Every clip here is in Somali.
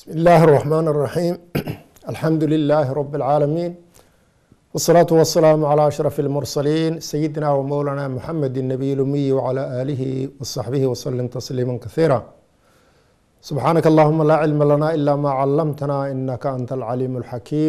بسم الله الرحمن الرحيم الحمد لله رب العالمين والصلاة والسلام على أشرف المرسلين سيدنا ومولانا محمد النبي الأمي وعلى آله وصحبه وسلم تسليما كثيرا سبحانك اللهم لا علم لنا إلا ما علمتنا إنك أنت العليم الحكيم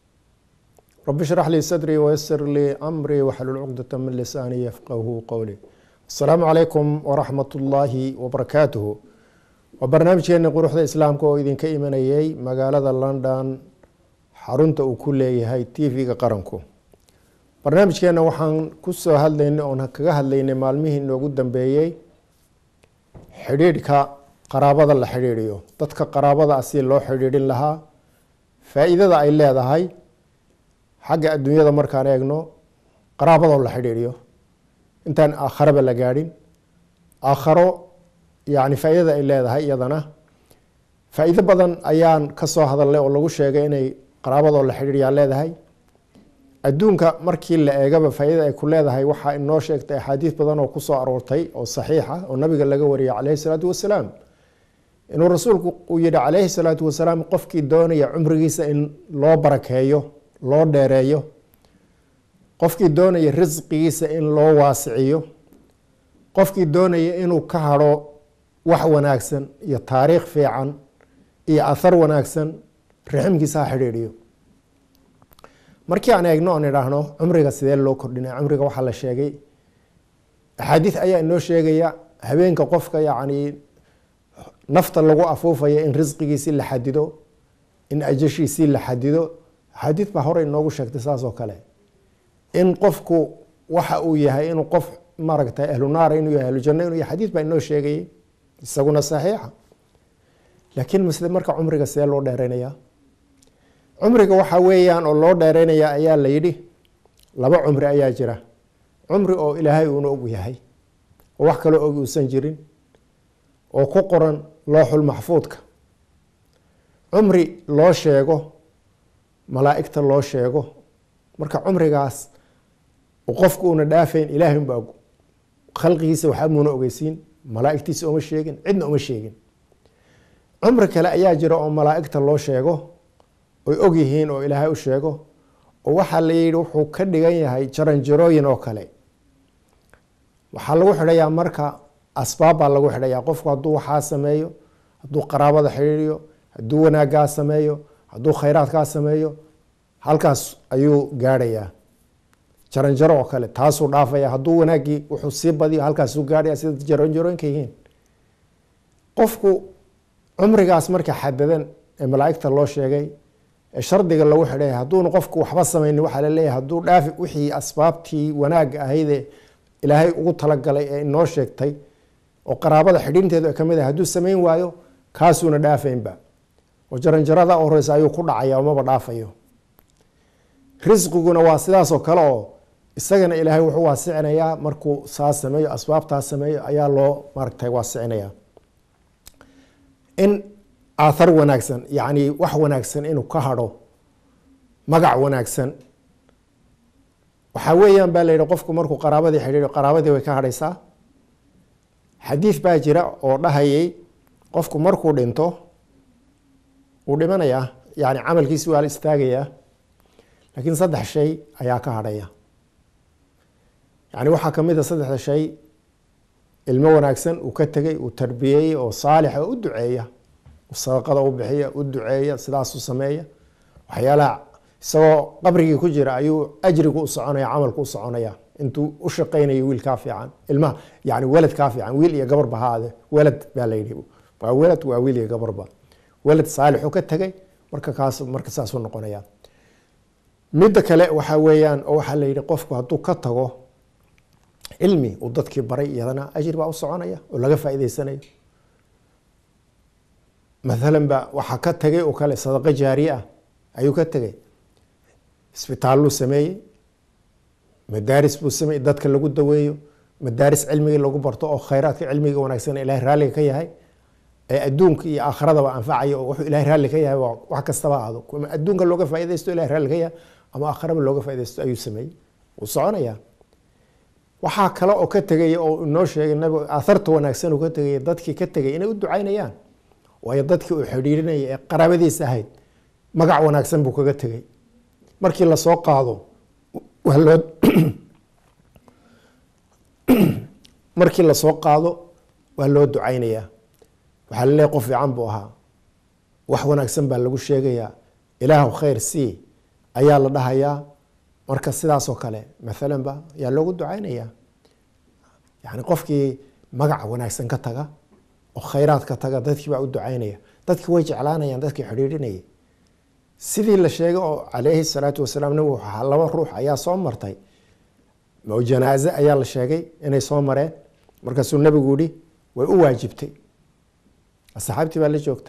رب اشرح لي صدري ويسر لي أمري واحلل عقدة من لساني يفقه قولي السلام عليكم ورحمة الله وبركاته waa barnaamijkeeni quruxda islaamka oo idinka imanayay magaalada london xarunta uu ku leeyahay t v-ga qaranku barnaamijkeena waxaan kusoo hadlaynay oon kaga hadlaynay maalmihii inoogu dambeeyey xidhiidhka qaraabada la xidhiidhiyo dadka qaraabada ah si loo xidhiidhin lahaa faa-iidada ay leedahay xagga adduunyada markaan eegno qaraabadoo la xidhiidhiyo intaan aakharaba la gaadhin aakharo yani faa-idada ay leedahay iyadana faa-iido badan ayaan kasoo hadalnay oo lagu sheegay inay qaraabadoo la xidhiiryaa leedahay adduunka markii la eegaba faa-idada ay ku leedahay waxaa inoo sheegtay axaadiis badan oo kusoo aroortay oo saxiixa oo nabiga laga wariyay caleyhi salaatu wasalaam inuu rasuulku uu yihi caleyhi salaatu wasalaam qofkii doonaya cumrigiisa in loo barakeeyo loo dheereeyo qofkii doonaya risqigiisa in loo waasiciyo qofkii doonaya inuu ka hadho wax wanaagsan iyo taariikh fiican iyo athar wanaagsan raximkiisa ha xidhiidhiyo markii aan eegno oon idhaahno cumriga sidee loo kordhinaya cumriga waxaa la sheegay axaadiis ayaa inoo sheegaya habeenka qofka yacni nafta lagu afuufaya in risqigiisii la xadido in ajashiisii la xadido axaadiis baa hore inoogu sheegtay saas oo kale in qofku waxa uu yahay inuu qof maaragtay ahlu naara inuu yahay ahlujanno inuu yahay xadiis baa inoo sheegayay isaguna saxiixa laakiin masle marka cumriga see loo dheereynaya cumriga waxaa weeyaan oo loo dheereynaya ayaa la yidhi laba cumri ayaa jira cumri oo ilaahay uuna og yahay oo wax kaloo og uusan jirin oo ku qoran looxul maxfuudka cumri loo sheego malaa'igta loo sheego marka cumrigaas qofku uuna dhaafayn ilaahay unba og khalqigiisa waxaa muuna ogeysiin malaaigtiisa uma sheegin cidna uma sheegin cumri kale ayaa jira oo malaaigta loo sheego oy og yihiin oo ilaahay u sheego oo waxaa la yihi wuxuu ka dhigan yahay jaranjarooyin oo kale waxaa lagu xidhayaa marka asbaab baa lagu xidhayaa qofku hadduu waxaa sameeyo hadduu qaraabada xidhiiriyo hadduu wanaaggaa sameeyo hadduu khayraadkaa sameeyo halkaas ayuu gaadhayaa jaranjaro oo kale taasuu dhaafaya hadduu wanaaggii wuxuu sii badiyo halkaasuu gaadhaya sida jaranjarooyinka yihiin qofku cumrigaas marka xadadan ee malaaigta loo sheegay ee shardiga lagu xidhay hadduuna qofku waxba sameynin waxaa laleeyahay hadduu dhaafi wixii asbaabtii wanaagga ahaydee ilaahay ugu talagalay ee inoo sheegtay oo qaraabada xidhiinteedu ay kamid ahay hadduu sameyn waayo kaasuuna dhaafaynba oo jaranjarada horeysa ayuu ku dhacaya maba dhaafayo risqiguna waa sidaasoo kale oo isagana ilaahay wuxuu waasicinayaa markuu saa sameeyo asbaabtaa sameeyo ayaa loo maaragtay waasicinaya in aathar wanaagsan yacni wax wanaagsan inuu ka hadho magac wanaagsan waxaa weeyaan baa la yihi qofku markuu qaraabadii xidhiidho qaraabadii way ka hadhaysaa xadiis baa jira oo dhahayay qofku markuu dhinto wuu dhimanayaa yani camalkiisi waa la istaagayaa laakiin saddex shay ayaa ka hadhaya yani waxaa kamid a saddexda shay ilmo wanaagsan uu ka tegay uu tarbiyeeyey oo saalixa oo u duceeya sadaqada u bixiya u duceeya sidaasu sameeya waxyaalaha isagoo qabrigii ku jira ayuu ajrigu u soconaya camalku u soconaya intuu u shaqeynayo wiil kaa fiican ilmaha yani welad kaa fiican wiil iyo gabarba haade welad baa la yidhi waa welad waa wiil iyo gabarba welad saalixu ka tegay marka kaas marka saasuu noqonaya midda kale waxaa weeyaan oo waxaa la yidhi qofku hadduu ka tago cilmi uu dadkii baray iyadana ajir baa u soconaya oo laga faa'iideysanayo mathalan ba waxaa ka tegay oo kale sadaqo jaariye ah ayuu ka tegay isbitaalluu sameeyey madaaris buu sameeyey dadka lagu daweeyo madaaris cilmigii lagu barto oo khayraadka cilmiga wanaagsan ilahay raalliga ka yahay ee adduunka iyo aakhiradaba anfacaya oo wuxuu ilahay raalli ka yahay wax kastaba ahdo adduunka looga faaideysto ilahay raalli ka yahay ama aakhiraba looga faaideysto ayuu sameeyey wuu soconaya waxaa kale oo ka tegaya oo inoo sheegay nabigu aatharta wanaagsan uu ka tegaya dadkii ka tegay inay u ducaynayaan waayo dadkii uu xidhiirinaya ee qaraabadiisa ahayd magac wanaagsan buu kaga tegay markii lasoo qaado waa loo markii lasoo qaado waa loo ducaynayaa waxaa laleeyahy qof fiican buu ahaa wax wanaagsan baa lagu sheegayaa ilaahw khayr sii ayaa la dhahayaa marka sidaasoo kale maalan ba yaa loogu ducaynayaa yani qofkii magaca wanaagsan ka taga oo khayraad ka taga dadkii baa u ducaynaya dadkii way jeclaanayaan dadkii xidhiidhinayay sidii la sheegay oo calayhi salaatu wasalaam nabigu waxaa laba ruux ayaa soo martay oo janaaze ayaa la sheegay inay soo mareen markaasuu nabigu yihi way u waajibtay asxaabtii baa la joogta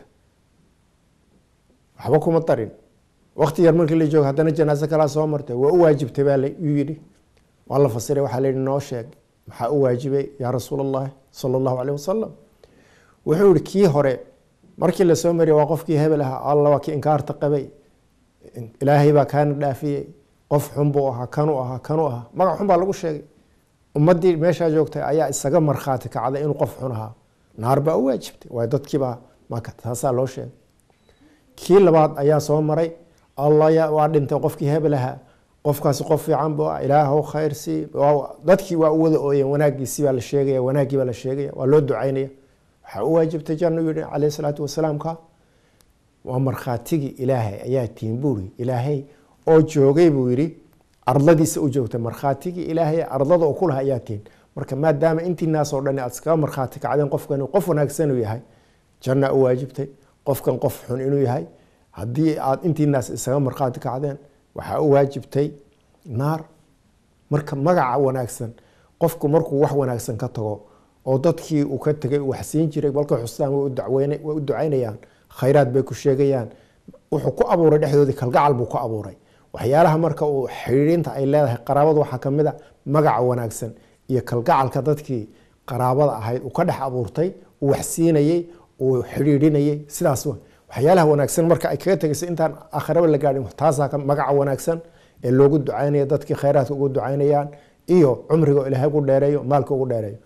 waxba kuma darin wakti yar markii la jooga haddana janaaze kalaa soo martay waa u waajibtay baa layuu yihi waa la fasiray waxaa la yihi noo sheeg maxaa u waajibay yaa rasuul allahi sala allahu caleyh wasalam wuxuu yihi kii hore markii lasoo mariyay waa qofkii hebel ahaa alla waa kii inkaarta qabay ilaahay baa kaana dhaafiyey qof xun buu ahaa kanuu ahaa kanuu ahaa magac xun baa lagu sheegay ummaddii meeshaa joogtay ayaa isaga markhaati kacday inuu qof xun ahaa naar baa u waajibtay waayo dadkiibaa maka taasaa loo sheegay kii labaad ayaa soo maray alla waa dhintay qofkii hebel ahaa qofkaasi qof fiican buu ah ilaahw khayr sii dadkii waa u wada ooyeen wanaagiisii baa la sheegaya wanaaggii baa la sheegaya waa loo ducaynaya waxaa u waajibtay janno yihi caleyh salaatu wasalaam ka waa markhaatigii ilaahay ayaa tihin buuri ilaahay oo joogay buu yidhi ardadiisa u joogtay markhaatigii ilaahay ardada oo ku laha ayaa tihin marka maadaama intii naas oo dhan aad iskaga markhaati kacdeen qofkan qof wanaagsan uu yahay janna u waajibtay qofkan qof xun inuu yahay haddii aad intii naas isaga markhaati kacdeen waxaa u waajibtay naar marka magaca wanaagsan qofku markuu wax wanaagsan ka tago oo dadkii uu ka tegay uu waxsiin jiray balka xustaan way u ducaynayaan khayraad bay ku sheegayaan wuxuu ku abuuray dhexdoodii kalgacal buu ku abuuray waxyaalaha marka uu xidhiidhinta ay leedahay qaraabadu waxaa ka mid a magaca wanaagsan iyo kalgacalka dadkii qaraabada ahayd uu ka dhex abuurtay uu waxsiinayey uu xidhiidhinayay sidaas waxyaalaha wanaagsan marka ay kaga tegaysa intaan aakhiraba la gaadhin taasaa magaca wanaagsan ee loogu ducaynaya dadkii khayraadka ugu ducaynayaan iyo cumriga ilaahay ugu dheereeyo maalka ugu dheereeyo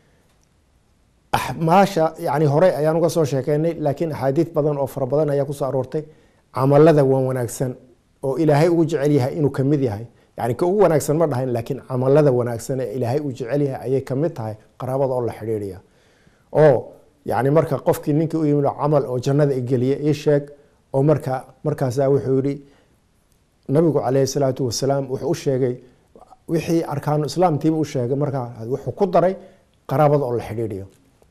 maasha yani horey ayaan uga soo sheekeynay laakiin axaadiid badan oo fara badan ayaa kusoo aroortay camalada wan wanaagsan oo ilaahay ugu jecel yahay inuu kamid yahay yani ka ugu wanaagsan ma dhahayn laakiin camalada wanaagsan ee ilaahay uu jecel yahay ayay kamid tahay qaraabada oo la xidhiidhaya oo yani marka qofkii ninkii u yimid camal oo jannada igeliye ii sheeg oo marka markaasaa wuxuu yihi nabigu caleyhi salaatu wasalaam wuxuu u sheegay wixii arkaanu islaamtiiba u sheegay markaa wuxuu ku daray qaraabada oo la xidhiidhiyo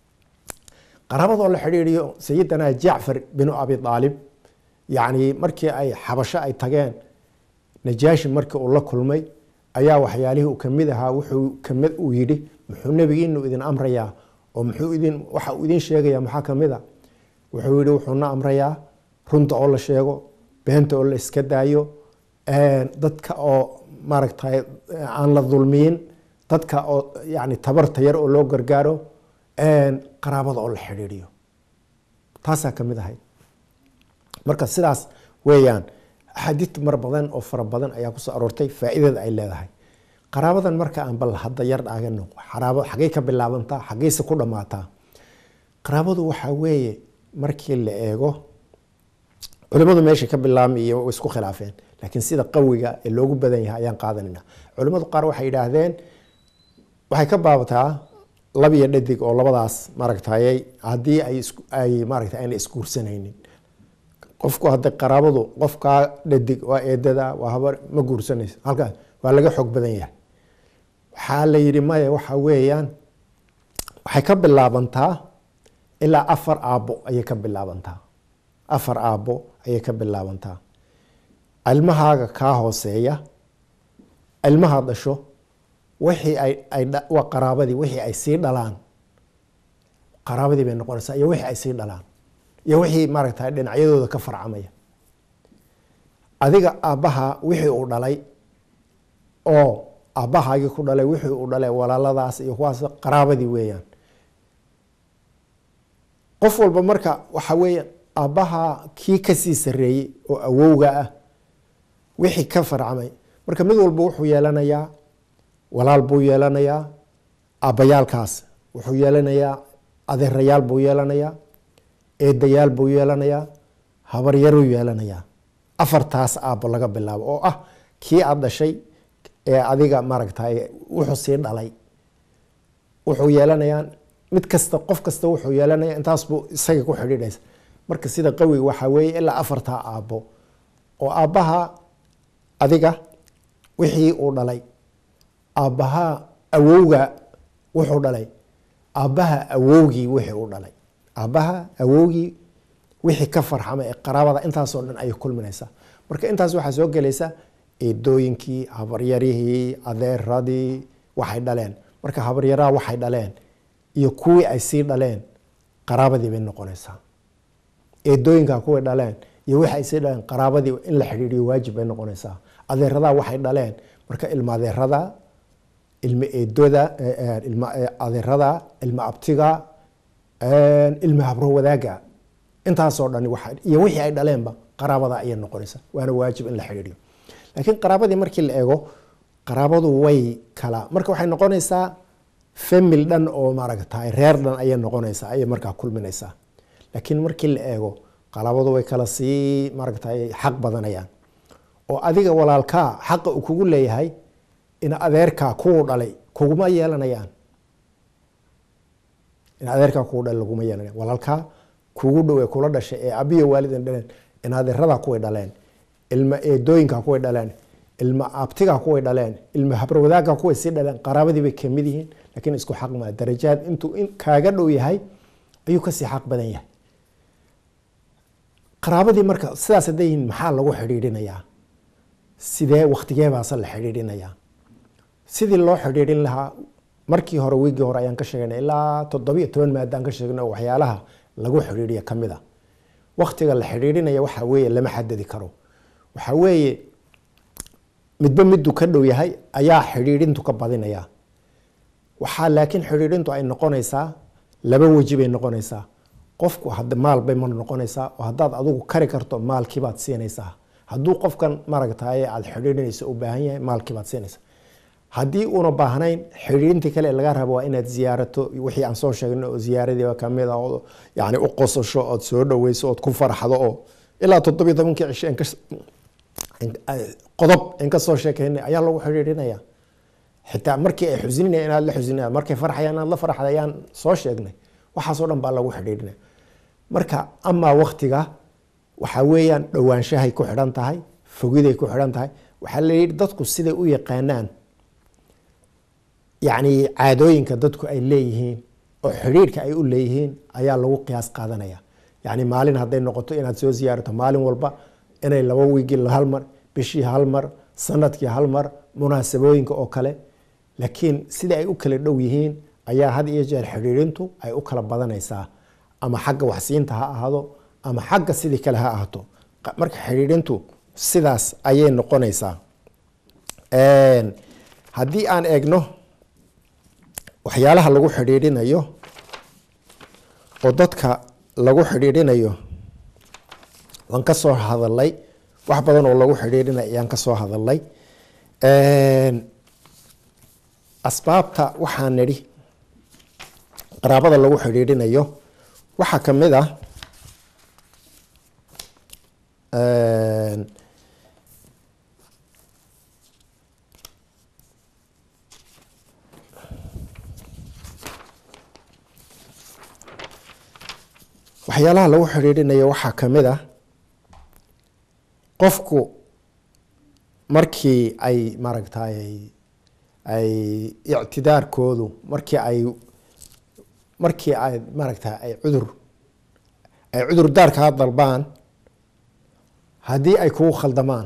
qaraabada oo la xidhiidhiyo sayidana jacfar binu abi aalib yani markii ay xabasho ay tageen najaashi markii uu la kulmay ayaa waxyaalihii uu kamid ahaa wuxuu kamid uu yidhi muxuu nebigiinu idin amrayaa oo muxuu idin waxa uu idin sheegaya maxaa kamid a wuxuu yihi wuxuuna amrayaa runta oo la sheego beenta oo la iska daayo dadka oo maaragtay aan la dulmiyin dadka oo yani tabarta yar oo loo gargaaro qaraabada oo la xidhiidhiyo taasaa kamid ahayd marka sidaas weeyaan axaadiid mar badan oo fara badan ayaa kusoo aroortay faa'iidada ay leedahay qaraabadan marka aan bal hadda yar dhaagano xaraabo xaggey ka bilaabantaa xaggeyse ku dhammaataa qaraabadu waxaa weeye markii la eego culimadu meesha ka bilaabmay iyo way isku khilaafeen laakiin sida qawiga ee loogu badan yahay ayaan qaadanayna culimadu qaar waxay yidhaahdeen waxay ka baabataa lab iyo dhadig oo labadaas maaragtay haddii ay ay maaragta ayna isguursanaynin qofku hadday qaraabadu qofkaa dhadig waa eedada waa habar ma guursanayso halkaas waa laga xoog badan yahay waxaa la yidhi maya waxa weeyaan waxay ka bilaabantaa ilaa afar aabbo ayay ka bilaabantaa afar aabbo ayay ka bilaabantaa ilmahaaga kaa hooseeya ilmaha dhasho wixii ay ay waa qaraabadii wixii ay sii dhalaan qaraabadii bay noqonaysaa iyo wixii ay sii dhalaan iyo wixii maaragtay dhinacyadooda ka farcamaya adiga aabbaha wixii uu dhalay oo aabbahaagii ku dhalay wixii uu dhalay walaaladaas iyo kuwaas qaraabadii weeyaan qof walba marka waxa weeye aabbaha kii kasii sareeyey oo awowga ah wixii ka farcamay marka mid walba wuxuu yeelanayaa walaal buu yeelanayaa aabbayaalkaas wuxuu yeelanayaa adeerayaal buu yeelanayaa eedayaal buu yeelanayaa habaryaruu yeelanayaa afartaas aabbo laga bilaabo oo ah kii aada dhashay ee adiga maaragtay wuxuu sii dhalay wuxuu yeelanayaa mid kasta qof kasta wuxuu yeelanaya intaas buu isaga ku xidhiidhaysa marka sida qawiga waxaa weeye ilaa afartaa aabbo oo aabbaha adiga wixii uu dhalay aabbaha awowga wuxuu dhalay aabbaha awowgii wixii uu dhalay aabbaha awowgii wixii ka farxama ee qaraabada intaasoo dhan ayay kulminaysaa marka intaas waxaa soo gelaysa eedooyinkii habaryarihii adeeradii waxay dhaleen marka habaryaraha waxay dhaleen iyo kuwii ay sii dhaleen qaraabadii bay noqonaysaa eedooyinka kuway dhaleen iyo wixii ay sii dhaleen qaraabadii in la xidhiidhiyo waajib bay noqonaysaa adeeradaa waxay dhaleen marka ilma adeerada ilma eedoda ilma adeerada ilma abtiga ilma habro wadaaga intaasoo dhani waa iyo wixii ay dhaleenba qaraabada ayay noqonaysaa waana waajib in la xidhiidhiyo laakiin qaraabadii markii la eego qaraabadu way kala marka waxay noqonaysaa famil dhan oo maaragtay reer dhan ayay noqonaysaa ayay markaa kulminaysaa laakiin markii la eego qaraabadu way kala sii maaragtay xaq badanayaan oo adiga walaalkaa xaqa uu kugu leeyahay in adeerkaa kuwu dhalay kuguma yeelanayaan in adeerkaa kugu dhalay laguma yeelanayaan walaalkaa kugu dhow ee kula dhashay ee abiyo waalidin dhaleen in adeeradaa kuway dhaleen ilma eedooyinka kuway dhaleen ilma abtiga kuway dhaleen ilma habrawadaagga kuway sii dhaleen qaraabadii bay kamid yihiin laakiin isku xaq maa darajaad intuu in kaaga dhow yahay ayuu kasii xaq badan yahay qaraabadii marka sidaas hadday yihiin maxaa lagu xidhiidhinayaa sidee waktigee baase la xidhiidhinayaa sidii loo xidhiidhin lahaa markii hore wiigii hore ayaan ka sheegnay ilaa toddobiyo toban maadaan ka sheegnay oo waxyaalaha lagu xidhiidhiya ka mid a waktiga la xidhiidhinaya waxaa weeye lama xadadi karo waxaa weeye midba miduu ka dhow yahay ayaa xidhiidhintu ka badinaya waxaa laakiin xidhiidhintu ay noqonaysaa laba weji bay noqonaysaa qofku had maal bay ma noqonaysaa oo haddaad adigu kari karto maalkiibaad siinaysaa hadduu qofkan maaragtaye aada xidhiidhinayso u baahan yahay maalkiibaad siinaysaa haddii uuna baahnayn xidhiidhintii kale laga rabo waa inaad ziyaarato wixii aan soo sheegno oo ziyaaradiiba kamid a oo yani u qosasho ood soo dhaweyso ood ku farxdo oo ilaa toddobiyo tobankii cishe qodob in kasoo sheekeynay ayaa lagu xidhiidhinaya xitaa markii ay xusininayan inaad la xusinaya markay farxayaan inaad la farxda ayaan soo sheegnay waxaasoo dhan baa lagu xidhiidhinaya marka amaa waktiga waxaa weeyaan dhowaanshahay ku xidhan tahay fogiday ku xidhan tahay waxaa la yidhi dadku siday u yaqaanaan yacni caadooyinka dadku ay leeyihiin oo xidhiidhka ay u leeyihiin ayaa lagu qiyaas qaadanaya yacni maalin hadday noqoto inaad soo siyaarato maalin walba inay laba wiigii hal mar bishii hal mar sanadkii hal mar munaasabooyinka oo kale laakiin sida ay u kala dhow yihiin ayaa had iyo jeer xidhiidhintu ay u kala badanaysaa ama xagga waxsiinta ha ahaado ama xagga sidii kale ha ahaato marka xidhiidhintu sidaas ayay noqonaysaa haddii aan eegno waxyaalaha lagu xidhiidhinayo oo dadka lagu xidhiidhinayo waan ka soo hadalay wax badan oo lagu xidhiidhinay ayaan ka soo hadalay asbaabta waxaa nidhi qaraabada lagu xidhiidhinayo waxaa ka mid ah waxyaalaha lagu xidhiidhinayo waxaa ka mid ah qofku markii ay maaragtay ay ictidaarkoodu markii ay markii ay maaragtay ay cudur ay cudur daar kaa dalbaan haddii ay kugu khaldamaan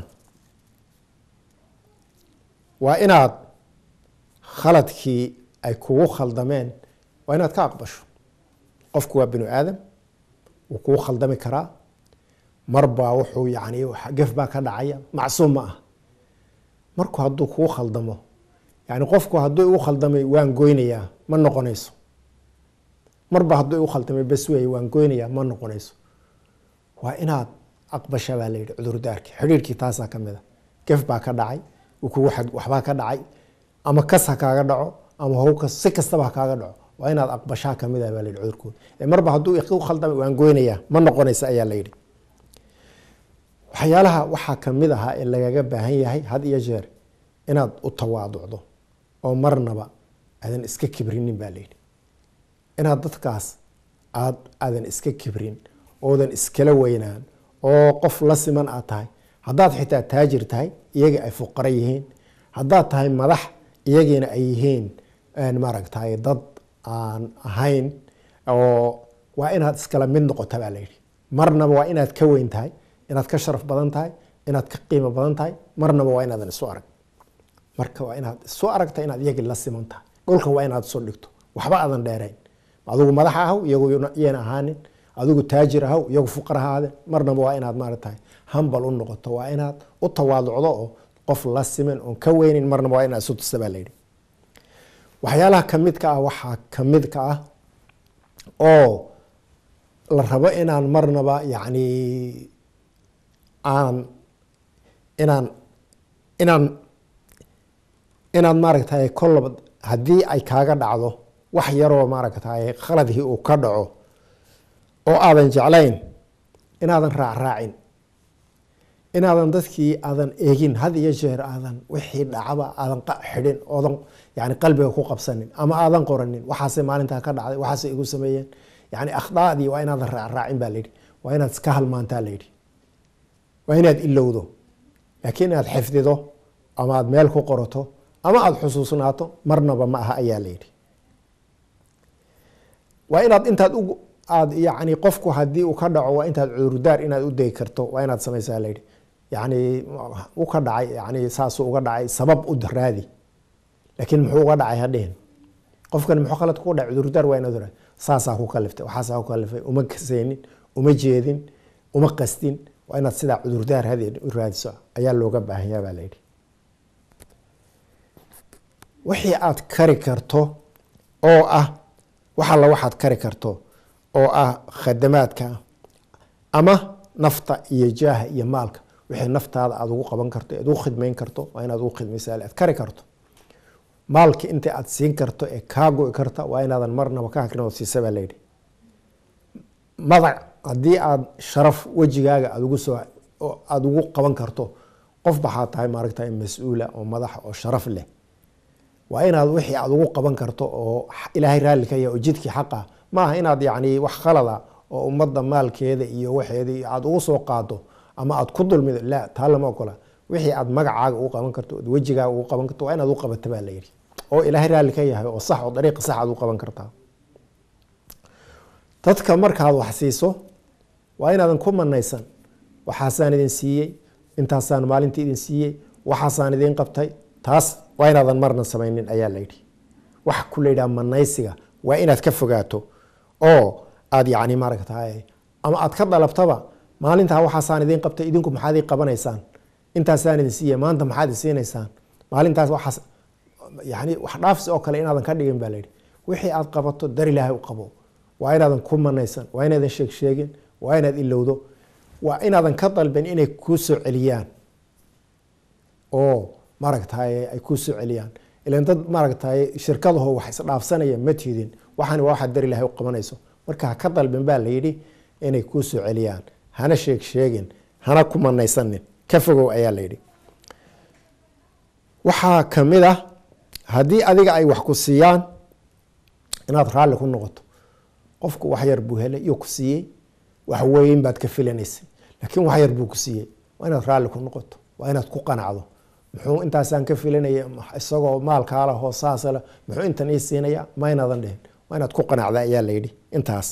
waa inaad khaladkii ay kugu khaldameen waa inaad ka aqbasho qofku waa binu aadam wuu kugu khaldami karaa marbaa wuxuu yani gef baa ka dhacaya macsuum ma ah marku hadduu kugu khaldamo yani qofku hadduu igu khaldamay waan goynayaa ma noqonayso marba hadduu igu khaldamay bas weeye waan goynayaa ma noqonayso waa inaad aqbasha baa la yidhi cudurdaarki xidhiirkii taasaa ka mid a gef baa ka dhacay kugu waxbaa ka dhacay ama kas ha kaaga dhaco ama howkas si kastaba ha kaaga dhaco waa inaad aqbashaa kamid ah baa la yidhi cudurkooda ee marba hadduu igu khaldamay waan goynayaa ma noqonaysa ayaa la yidhi waxyaalaha waxaa kamid ahaa ee lagaga baahan yahay had iyo jeer inaad u tawaaducdo oo marnaba aadan iska kibrinin baa layidhi inaad dadkaas aad aadan iska kibrin oodan iskala weynaan oo qof la siman aad tahay haddaad xitaa taajir tahay iyaga ay fuqara yihiin haddaad tahay madax iyagiina ay yihiin maaragtay dad aan ahayn oo waa inaad iskala mid noqota baa layidhi marnaba waa inaad ka weyn tahay inaad ka sharaf badan tahay inaad ka qiimo badan tahay marnaba waa inaadan isu arag marka waa inaad isu aragta inaad iyagii la siman tahay dhulka waa inaad isu dhigto waxba aadan dheerayn adigu madax ahaw iyagu yayna ahaanin adigu taajir ahaw iyagu fuqar ahaade marnaba waa inaad maaratahay hambal u noqoto waa inaad u tawaaducdo oo qof la siman oon ka weynin marnaba waa inaad isu tusta baa layidhi waxyaalaha kamidka ah waxaa kamid ka ah oo la rabo inaan marnaba yacni aan inaan inaan inaad maaragtay kollaba haddii ay kaaga dhacdo wax yaroo maaragtay khaladkii uu ka dhaco oo aadan jeclayn inaadan raacraacin inaadan dadkii aadan eegin had iyo jeer aadan wixii dhacaba aadan xidhin oodan yani qalbiga ku qabsanin ama aadan qoranin waxaase maalintaa ka dhacday waxaase igu sameeyeen yani akhdaadii waa inaadan raacraacin baa layidhi waa inaad iska halmaantaa layidhi waa inaad ilowdo laakiin inaad xifdido ama aad meel ku qorato ama aada xusuusnaato marnaba ma aha ayaa layidhi waa inaad intaad u aad yani qofku haddii uu ka dhaco waa intaad cudurdaar inaad u degi karto waa inaad samaysaa layidhi yani u ka dhacay yani saasuu uga dhacay sabab u raadi laakiin muxuu uga dhacay hadhihin qofkan muxuu khalad ku dhacay cudurdaar waa inaad raadi saasaa ku kaliftay waxaasaa ku kalifay uma kasaynin uma jeedin uma qastin waa inaad sidaa cudurdaar hadeen u raadiso ayaa looga baahanyaa baa layidhi wixii aad kari karto oo ah wax alla waxaad kari karto oo ah khadamaadka ama nafta iyo jaaha iyo maalka wixii naftaada aada ugu qaban karto aad ugu khidmayn karto waa inaad ugu khidmaysaa aad kari karto maalki inta aad siin karto ee kaa go-i karta waa inaadan marnaba ka hakrin oo siisa baa layidhi madac haddii aada sharaf wejigaaga aad ugu soo aada ugu qaban karto qof baxaad tahay maaragtay mas-uula oo madaxa oo sharaf leh waa inaad wixii aada ugu qaban karto oo ilaahay raalli ka yahay oo jidkii xaqa ma aha inaad yacni wax khalada oo ummadda maalkeeda iyo waxeedii aada ugu soo qaado ama aada ku dulmido la taa lama ogola wixii aad magacaaga ugu qaban karto ood wejigaaga ugu qaban karto waa inaad u qabata baa layidhi oo ilaahay raalli ka yahay oo sax oo dariiqa sax aad u qaban kartaa dadka markaad wax siiso waa inaadan ku manaysan waxaasaan idin siiyey intaasaan maalintii idin siiyey waxaasaan idin qabtay taas waa inaadan marna samaynin ayaa layidhi wax ku layidhaha manaysiga waa inaad ka fogaato oo aad yacni maaragtay ama aad ka dalabtaba maalintaa waxaasaan idin qabtay idinku maxaad ii qabanaysaan intaasaan idin siiya maanta maxaad i siinaysaan maalintaas waxaas yani wax dhaafsi oo kale inaadan ka dhigin baa layidhi wixii aad qabato dar ilaahay u qabo waa inaadan ku manaysan waa inaadan sheeg sheegin waa inaad ilowdo waa inaadan ka dalban inay kuu soo celiyaan oo maaragtay ay kuu soo celiyaan ilan dad maaragtay shirkadaho wax isdhaafsanaya ma tidin waxaan waa waxaad dar ilaahay u qabanayso marka ha ka dalban baa layidhi inay kuu soo celiyaan hana sheeg sheegin hana ku manaysanin ka fogow ayaa layidhi waxaa kamid ah haddii adiga ay wax ku siiyaan inaad raalli ku noqoto qofku wax yar buu helay iyo ku siiyey wax weyn baad ka filanaysay laakiin wax yar buu ku siiyey waa inaad raalli ku noqoto waa inaad ku qanacdo muxuu intaasaan ka filanaya isagoo maalkaala hoosaasale muxuu intan ii siinaya ma inaadan dhihin waa inaad ku qanacda ayaa layidhi intaas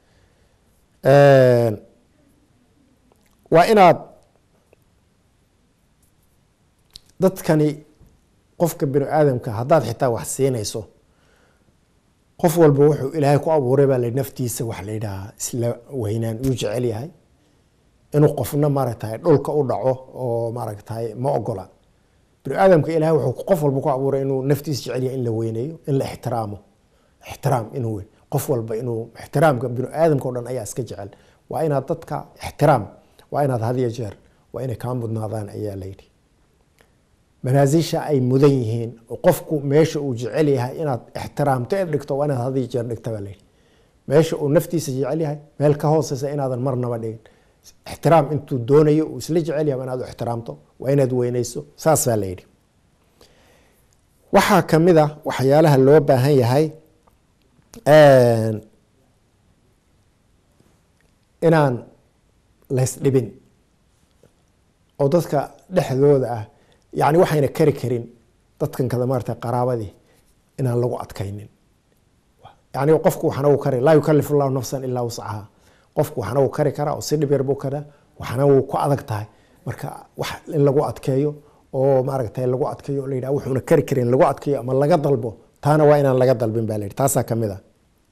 waa inaad dadkani qofka bini aadamka haddaad xitaa wax siinayso qof walba wuxuu ilaahay ku abuuray baa la naftiisa wax la yidhaahaa isla weynaan uu jecel yahay inuu qofna maaragtay dhulka u dhaco oo maaragtay ma ogola bini aadamka ilahay wuxuu qof walba ku abuuray inuu naftiisa jecel yahay in la weyneeyo in la ixtiraamo ixtiraam inuu qof walba inuu ixtiraamka bini aadamka o dhan ayaa iska jecel waa inaad dadka ixtiraam waa inaad hadiyo jeer waa inay kaa mudnaadaan ayaa layidhi manaasisha ay mudan yihiin oo qofku meesha uu jecel yahay inaad ixtiraamto ee dhigto waa inaad hadii jeer dhigta baa layidhi meesha uu naftiisa jecel yahay meel ka hooseysa inaadan marnaba dhigin ixtiraam intuu doonayo uu isla jecel yahay inaad u ixtiraamto waa inaad weyneyso saas baa layidhi waxaa kamid a waxyaalaha loo baahan yahay inaan laysdhibin oo dadka dhexdooda ah yani waxayna kari karin dadkan kada maarata qaraabadii inaan lagu adkaynin yani qofku waxna uu kari laa yukalif llahu nafsan ilaa wascaha qofku waxna uu kari karaa oo si dhib yar buu karaa waxna wuu ku adag tahay marka wax in lagu adkeeyo oo maaragtay lagu adkeeyo o la yidhaha wuxuuna kari karin lagu adkeeyo ama laga dalbo taana waa inaan laga dalbin ba la yidhi taasaa kamid a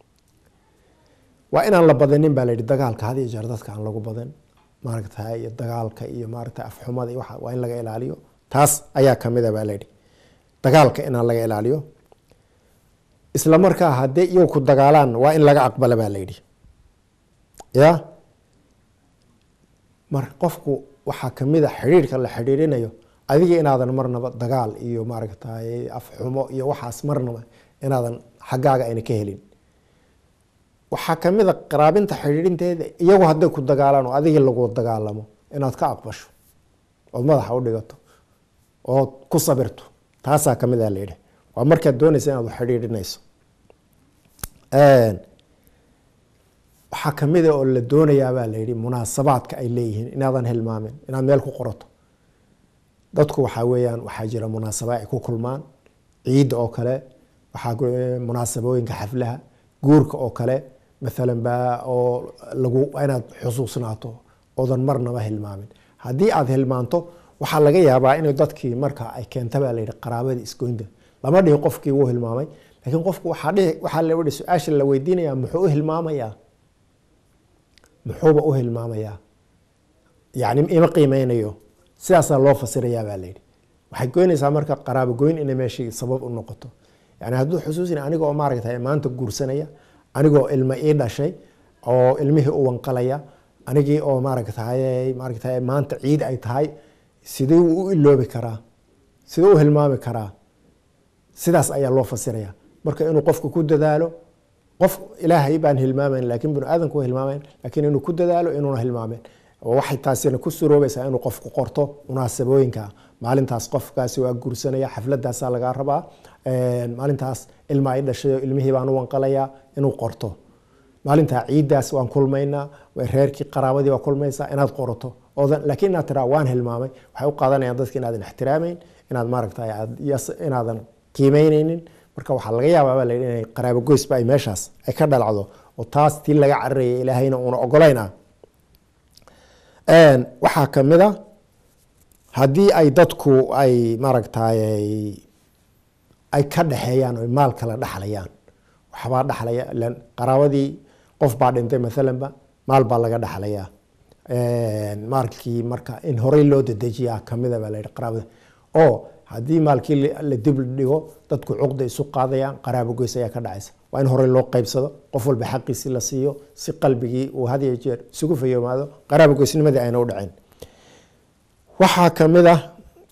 waa inaan la badanin ba la yidhi dagaalka had iyo jeer dadka aan lagu badan maaragtay iyo dagaalka iyo maaragtay afxumada iyo waxa waa in laga ilaaliyo taas ayaa kamid a baa la yidhi dagaalka inaan laga ilaaliyo isla markaa haddii iyagu ku dagaalaan waa in laga aqbala baa la yidhi ya mar qofku waxaa kamid a xidhiirhka la xidhiirinayo adiga inaadan marnaba dagaal iyo maaragtay afxumo iyo waxaas marnaba inaadan xaggaaga ayna ka helin waxaa kamid a qaraabinta xidhiirinteeda iyagu hadday ku dagaalaan oo adigii lagu dagaalamo inaad ka aqbasho ood madaxa u dhigato ood ku sabirto taasaa kamid a layidhi waa markaad doonaysa inaad xidhiirinayso waxaa kamid a oo la doonayaabaa layidhi munaasabaadka ay leeyihiin inaadan hilmaamin inaad meel ku qorato dadku waxaa weeyaan waxaa jira munaasaba ay ku kulmaan ciidda oo kale waxaa munaasabooyinka xaflaha guurka oo kale maalan baa oo lagu inaad xusuusnaato oodan marnaba hilmaamin haddii aad hilmaanto waxaa laga yaabaa in dadkii marka ay keenta baa layidhi qaraabadii isgoynta lama dhihi qofkii wuu hilmaamay laakiin qofku waxaa dhihi waxaa la yihi su-aasha la weydiinayaa muxuu u hilmaamayaa muxuuba u hilmaamayaa yani ima qiimeynayo sidaasaa loo fasirayaa baa layidhi waxay goynaysaa marka qaraabo goyn inay meeshii sabab u noqoto yani hadduu xusuusin aniga oo maaragtay maanta guursanaya anigoo ilmo ii dhashay oo ilmihii u wanqalaya anigii oo maaragtay maaragtay maanta ciid ay tahay sidee uu u iloobi karaa sidee u hilmaami karaa sidaas ayaa loo fasiraya marka inuu qofku ku dadaalo qof ilaahay baan hilmaamayn lakin binu aadanku wa hilmaamayn lakin inuu ku dadaalo inuuna hilmaamen waxay taasina ku suroobaysaa inuu qofku qorto munaasabooyinka maalintaas qofkaasi waa guursanaya xafladaasaa lagaa rabaa maalintaas ilma ay dhashay ilmihii baan u wanqalayaa inuu qorto maalintaa ciiddaas waan kulmaynaa reerkii qaraabadii waa kulmaysaa inaad qorato oodan laakiin inaad tiraa waan hilmaamay waxay u qaadanayaan dadka inaadan ixtiraameyn inaad maaragtay inaadan qiimeyneynin marka waxaa laga yaabaa baa layidhi inay qaraabo goysba ay meeshaas ay ka dhalacdo oo taas tii laga cararayay ilaahayna uuna ogolayn ah waxaa kamid a haddii ay dadku ay maaragtay ay ka dhexeeyaan o maal kala dhexlayaan waxbaa dhexlaya ilan qaraabadii qof baa dhintay maalanba maal baa laga dhexlayaa maalkii marka in horey loo dedejiyaa kamida baa layihi qaraabada oo haddii maalkii la dib dhigo dadku cuqda isu qaadayaan qaraabo goys ayaa ka dhacaysa waa in horey loo qeybsado qof walba xaqiisi la siiyo si qalbigii uu had iyo jeer isugu fayoomaado qaraabo goysnimadii ayna u dhacin waxaa kamid ah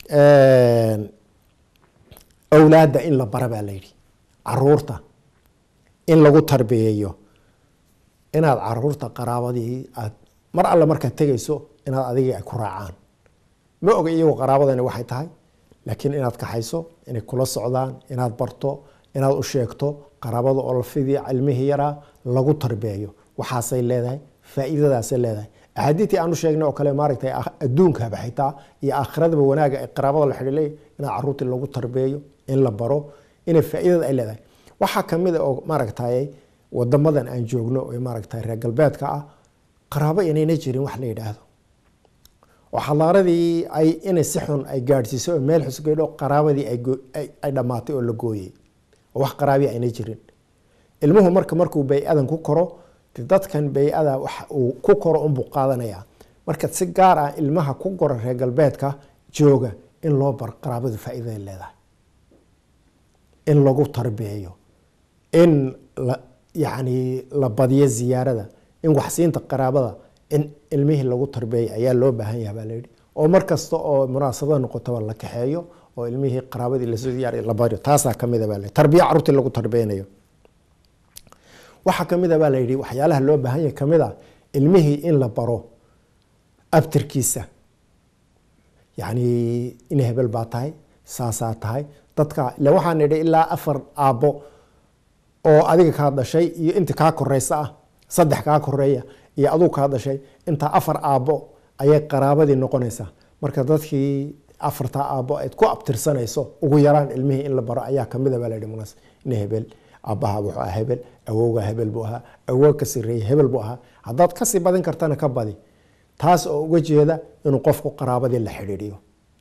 awlaadda in la bara baa layidhi caruurta in lagu tarbiyeeyo inaad caruurta qaraabadii aad mar alle markaad tegayso inaad adigii ay ku raacaan ma oga iyagu qaraabadani waxay tahay laakiin inaad kaxayso inay kula socdaan inaad barto inaad u sheegto qaraabada oo lafidii cilmihii yaraa lagu tarbiyeeyo waxaasay leedahay faa-iidadaasay leedahay axaadiitii aanu sheegnay oo kale maaragtay adduunkaba xitaa iyo aakhiradaba wanaaga ee qaraabada la xidhiilay inaad caruurtii lagu tarbiyeeyo in la baro inay faa-iidada ay leedahay waxaa kamid a oo maaragtay wadamadan aan joogno ee maaragtay reer galbeedka ah qaraabo inayna jirin wax la yidhaahdo oo xadaaradii ay inay si xun ay gaadhsiisay oo meel xusgeydho qaraabadii ay dhammaatay oo la gooyey oo wax qaraabi ayna jirin ilmuhu marka markuu bay-adan ku koro dadkan bay-ada wax uu ku koro unbuu qaadanayaa marka si gaar ah ilmaha ku gora reer galbeedka jooga in loo bar qaraabadu faa-iiday leedahay in lagu tarbiyeeyo in yani la badiyo ziyaarada in waxsiinta qaraabada in ilmihii lagu tarbeeyay ayaa loo baahan yaha baa layidhi oo mar kasta oo munaasabada noqotaba la kaxeeyo oo ilmihii qaraabadii lasoo diyaariyo la baro taasaa kamida baa la tarbiya carruurtii lagu tarbiyanayo waxaa kamid a baa la yidhi waxyaalaha loo baahan yahay kamid a ilmihii in la baro abtirkiisa yacni in hebel baa tahay saasaa tahay dadka ila waxaan idhi ilaa afar aabbo oo adiga kaa dhashay iyo inta kaa koreysa ah saddex kaa koreeya iyo aduu kaa dhashay intaa afar aabbo ayay qaraabadii noqonaysaa marka dadkii afartaa aabbo ayd ku abtirsanayso ugu yaraan ilmihii in la baro ayaa kamida baa layihi munaas in hebel aabbaha wuxuu ahaa hebel awowga hebel buu ahaa awoog ka sireeyey hebel buu ahaa haddaad kasii badin kartana ka badi taas oo uga jeeda inuu qofku qaraabadii la xidhiidhiyo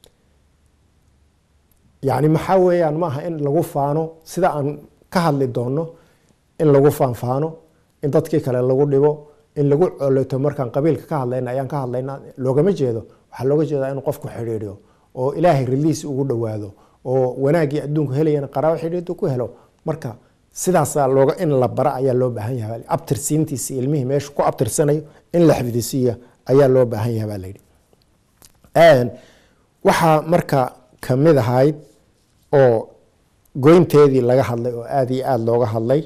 yacni maxaa weeyaan maaha in lagu faano sida aan ka hadli doono in lagu faanfaano in dadkii kale lagu dhibo in lagu coleto markaan qabiilka ka hadlayna ayaan ka hadlayna loogama jeedo waxaa looga jeedaa inuu qofku xidhiidhiyo oo ilaahay riliis ugu dhowaado oo wanaaggii adduunku helayana qaraabo xidhiidhu ku helo marka sidaasaa looga in la bara ayaa loo baahan yahay abtirsiintiisi ilmihii meesha ku abtirsanayo in la xifdisiiya ayaa loo baahan yahay baa layidhi waxaa marka kamid ahayd oo goynteedii laga hadlay oo aada iyo aada looga hadlay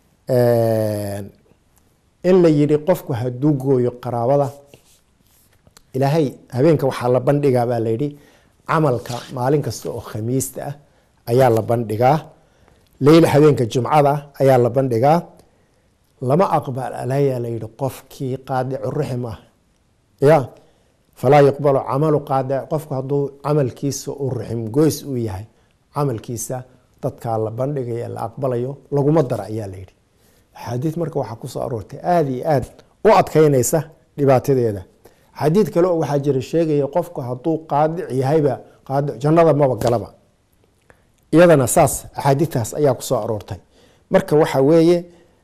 in la yidhi qofku hadduu gooyo qaraabada ilaahay habeenka waxaa la bandhigaa baa layidhi camalka maalin kasta oo khamiista ah ayaa la bandhigaa leyla habeenka jumcada ayaa la bandhigaa lama aqbal alayaa layidhi qofkii qaadicu rixim ah ya falaa yuqbalu camalu qaadic qofku hadduu camalkiisa u rixim goys uu yahay camalkiisa dadkaa la bandhigaya la aqbalayo laguma dara ayaa layidhi axaadiid marka waxaa kusoo aroortay aada iyo aada u adkeynaysa dhibaatadeeda xadiid kale oo waxaa jira sheegaya qofku hadduu qaadic yahayba qaadic jannada maba galaba iyadana saas axaadiidtaas ayaa kusoo aroortay marka waxa weeye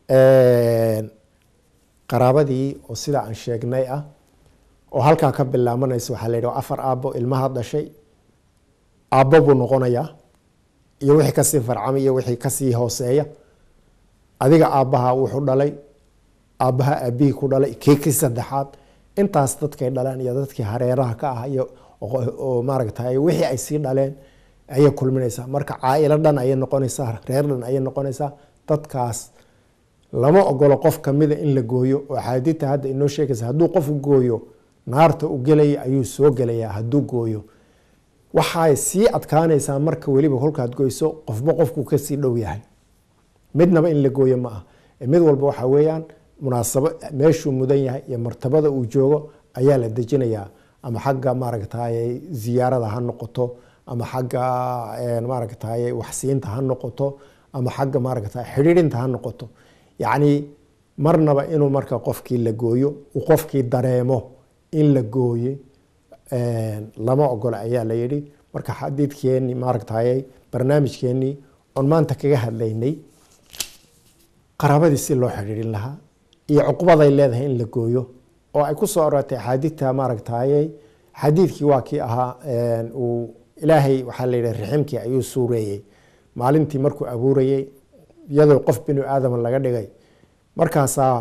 qaraabadii oo sida aan sheegnay ah oo halkaa ka bilaabanaysa waxaa la yidhi afar aabbo ilmaha dhashay aabbo buu noqonayaa iyo wixii kasii farcamay iyo wixii kasii hooseeya adiga aabbaha wuxuu dhalay aabbaha aabihii ku dhalay kii kii saddexaad intaas dadkay dhaleen iyo dadkii hareeraha ka ah iyo oo maaragtay wixii ay sii dhaleen ayay kulminaysaa marka caailo dhan ayay noqonaysaa reer dhan ayay noqonaysaa dadkaas lama ogolo qof kamida in la gooyo oo axaadiidta hadda inoo sheegaysa hadduu qofku gooyo naarta u gelaya ayuu soo gelayaa hadduu gooyo waxay sii adkaanaysaa marka weliba kolkaad goyso qofba qofku kasii dhow yahay midnaba in la gooyo ma ah mid walba waxaa weeyaan munaasabo meeshuu mudan yahay iyo martabada uu joogo ayaa la dejinayaa ama xagga maaragtay ziyaarada ha noqoto ama xagga maaragtay waxsiinta ha noqoto ama xagga maaragtay xidhiidhinta ha noqoto yacni marnaba inuu marka qofkii la gooyo uu qofkii dareemo in la gooye lama ogola ayaa la yidhi marka xadiidkeenii maaragtay barnaamijkeenii oon maanta kaga hadlaynay qaraabadii si loo xidhiidhin lahaa iyo cuqubaday leedahay in la gooyo oo ay kusoo aroortay axaadiidta maaragtay xadiidkii waa kii ahaa uu ilaahay waxaa la yidhi riximkii ayuu suureeyey maalintii markuu abuurayey iyadoo qof binu aadama laga dhigay markaasaa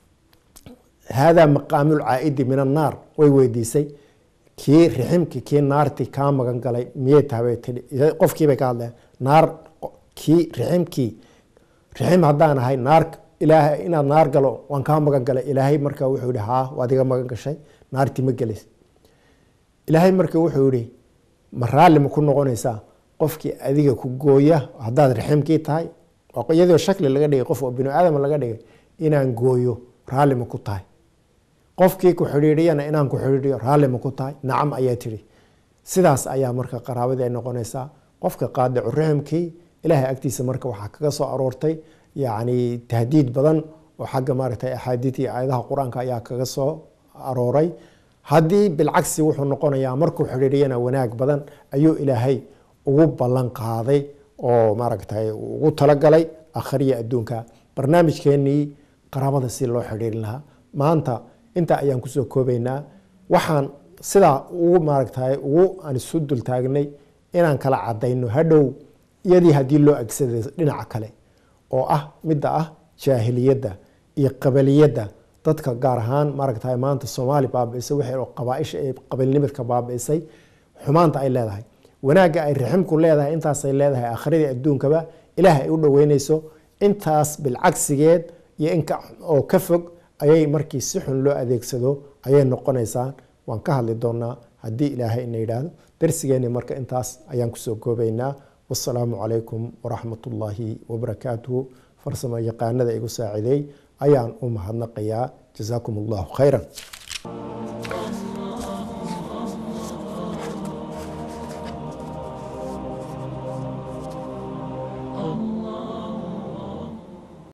haadaa maqaamul caaidi min annaar way weydiisay kii riximkii kii naartii kaa magan galay miyay tahabay tii qofkiibay ka hadleen naar kii riximkii rixim haddaan ahay naar ilaahay inaad naar galo waan kaa magan galay ilaahay marka wuxuu yihi haa waad iga magan gashay naartii ma gelays ilaahay marka wuxuu yihi ma raalli ma ku noqonaysaa qofkii adiga ku gooya haddaad riximkii tahay iyadoo shakli laga dhigay qof oo binu aadam laga dhigay inaan gooyo raalli ma ku tahay qofkii ku xidhiidhiyana inaan ku xidhiidhiyo raalli ma ku tahay nacam ayaa tidhi sidaas ayaa marka qaraabadii ay noqonaysaa qofka qaadicu riximkii ilaahay agtiisa marka waxaa kaga soo aroortay yacni tahdiid badan oo xagga maaragtay axaadiid iyo aayadaha qur-aanka ayaa kaga soo arooray haddii bilcagsi wuxuu noqonayaa markuu xidhiidhiyana wanaag badan ayuu ilaahay ugu ballan qaaday oo maaragtay ugu talagalay akhriya adduunka barnaamijkeenii qaraabada si loo xidhiirin lahaa maanta intaa ayaan kusoo koobaynaa waxaan sidaa ugu maaragtay ugu aan isu dul taagnay inaan kala cadayno hadhow iyadii haddii loo agsaday dhinaca kale oo ah midda ah jaahiliyadda iyo qabaliyadda dadka gaar ahaan maaragtay maanta soomaali baabiisay wixii oo qabaaisha ee qabiilnimadka baabiisay xumaanta ay leedahay wanaagga ay raximku leedahay intaasay leedahay aakhiradii adduunkaba ilaah ay u dhoweyneyso intaas bilcagsigeed iyo in oo ka fog ayay markii si xun loo adeegsado ayay noqonaysaa waan ka hadli doonaa haddii ilaahay ina yidhaahdo darsigeeni marka intaas ayaan kusoo koobaynaa wasalaamu calaykum waraxmat ullaahi wabarakaatuhu farsamo yaqaanada igu saacideey ayaan u mahadnaqayaa jasaakum allahu khayran